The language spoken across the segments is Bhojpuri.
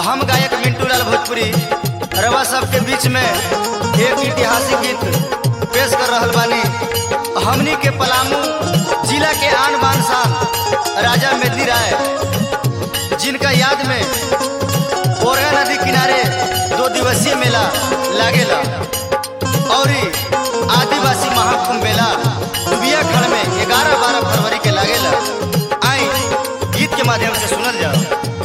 हम गायक मिंटू लाल भोजपुरी रवा सबके बीच में एक ऐतिहासिक गीत पेश कर रहल बानी हमनी के पलामू जिला के आन बान शान राजा मेदनी राय जिनका याद में ओरगा नदी किनारे दो दिवसीय मेला लागेला और ई आदिवासी महाकुंभ मेला दुबिया खड़ में ग्यारह बारह फरवरी के लागेला आई गीत के माध्यम से सुनल जाओ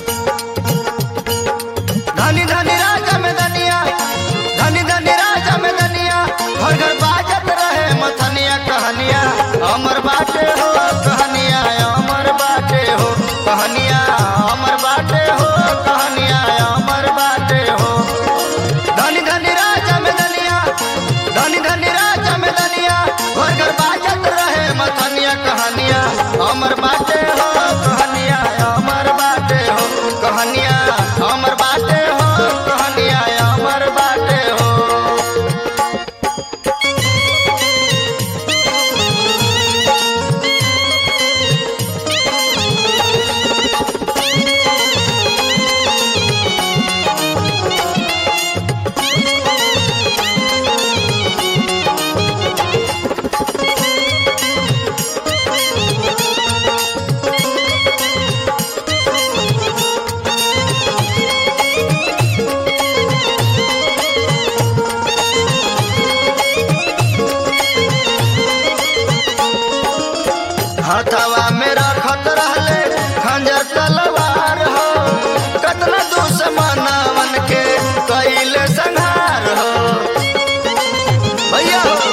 धनी धनी राजा में धनिया धनी धनी राजा में धनिया घर घर बाजत रहे मथनिया कहनिया अमर बाटे हो कहनिया अमर बाटे हो कहनिया अमर बाटे हो कहनिया अमर बाटे हो धनी धनी राजा में धनिया धनी धनी राजा में धनिया घर घर बाजत रहे मथनिया कहनिया अमर बाटे हो कहनिया अमर बाटे हो कहनिया अमर बाटे हो कहनिया अमर बाटे हो हथवा में रखत रहले खंजर तलवार हो कतना दुश्मनवन के कैले संहार हो भैया हो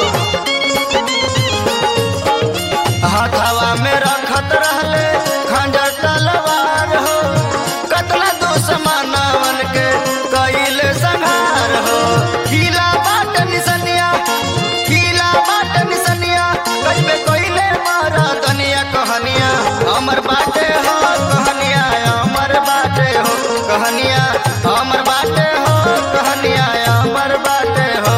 हथवा में रखत रहले खंजर तलवार हो कतना दुश्मनवन के कैले संहार हो किला बाट निसनिया किला बाट निसनिया कइबे कइले मारा दनिया कहनिया अमर बाटे हो कहनिया अमर बाटे हो कहनिया अमर बाटे हो कहनिया अमर बाटे हो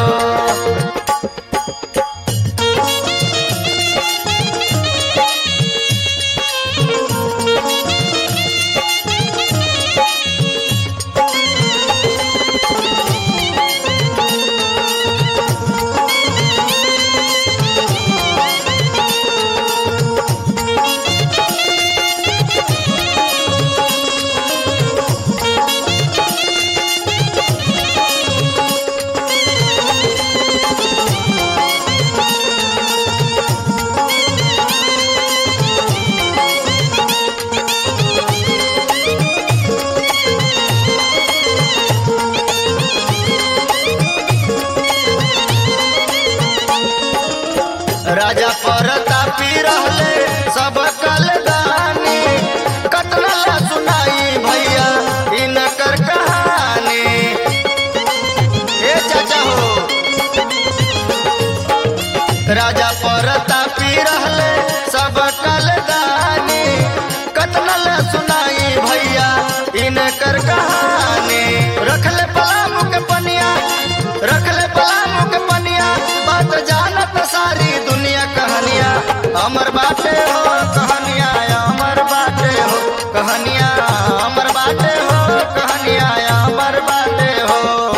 राजा परतापी रहले सब कलदानी कतना ला सुनाई भैया इनकर कहानी ए चाचा हो राजा परतापी रहले सब कलदानी कतना ला सुनाई भैया इनकर कहानी रखले पलामू के पनिया रखले पलामू के पनिया बात जानत सारी दुनिया कहानिया अमर बाटे हो कहानिया अमर बाटे हो कहानिया अमर बाटे हो कहानिया अमर बाटे हो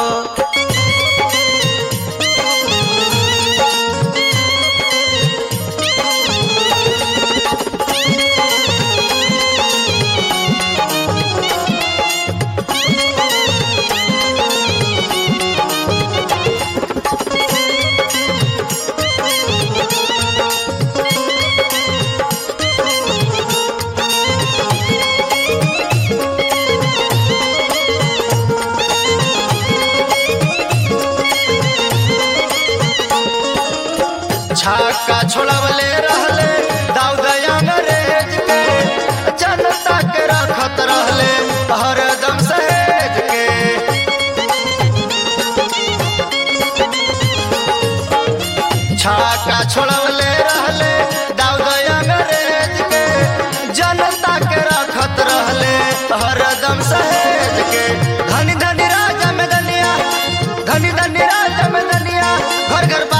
छक्का छोड़वले रहले दाऊद अंग्रेज के जनता के रखत रहले हरदम सहेज के छक्का छोड़वले रहले दाऊद अंग्रेज के जनता के रखत रहले हरदम सहेज के धनी धनी राजा में धनिया धनी धनी राजा में धनिया घर घर